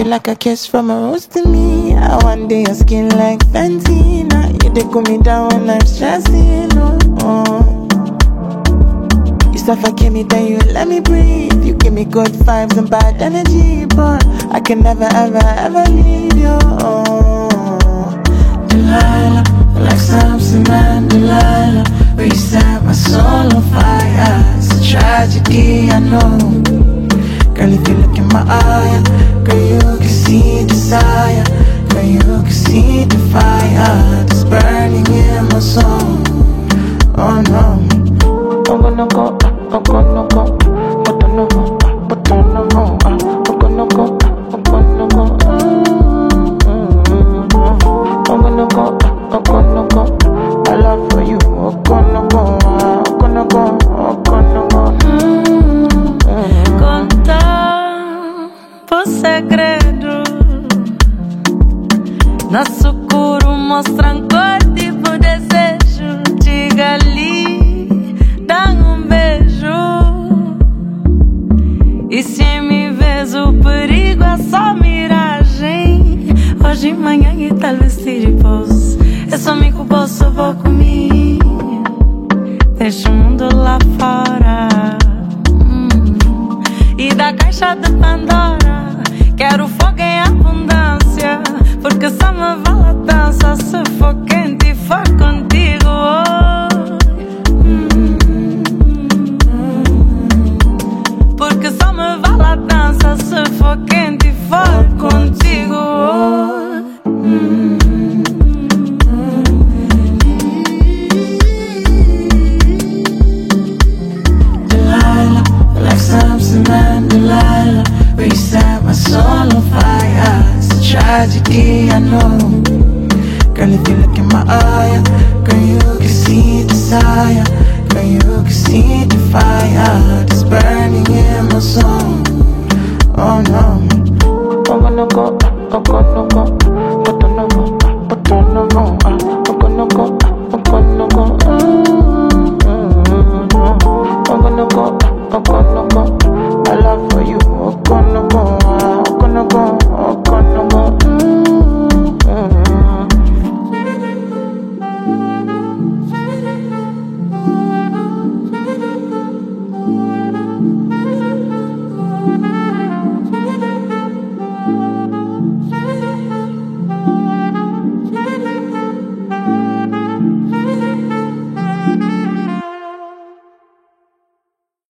you like a kiss from a rose to me. I one day your skin like Fenty. Now you they cool me down when I'm stressing. Oh, oh. You suffocate me, then you let me breathe. You give me good vibes and bad energy, but I can never, ever, ever leave you. Oh. Delilah, like Samson and Delilah, where you set my soul on fire. It's a tragedy, I know. Girl, if you look in my eye, girl, you can see desire. Girl, you can see the fire that's burning in my soul. Oh no. I'm gonna go, I'm gonna go, but I know, but I know, I'm gonna go, I'm gonna go. I'm gonna go, I'm gonna go. My love for you, I'm gonna go, I'm gonna go, I'm gonna go. Contar por segredo Nosso coro mostra cor tipo desejo Diga ali, dá um beijo E se me vês o perigo é só miragem Hoje, manhã e talvez se repouso É só me que posso vou comigo Deixa o mundo lá fora Hum. E da caixa de Pandora Quero fogo em abundância Porque só me vale a dança Se for quente e for contigo oh. Hum. Porque só me vale a dança Se for quente e for contigo oh. Hum. Delilah, like Samson and Delilah, where you set my soul on fire. It's a tragedy, I know. Girl, if you look in my eye, girl, you can see desire. Girl, you can see the fire that's burning in my soul. Oh no. I'm gonna go, I'm gonna go, but I know, but I know, I'm gonna go, I'm gonna go. I'm gonna go, I'm gonna go.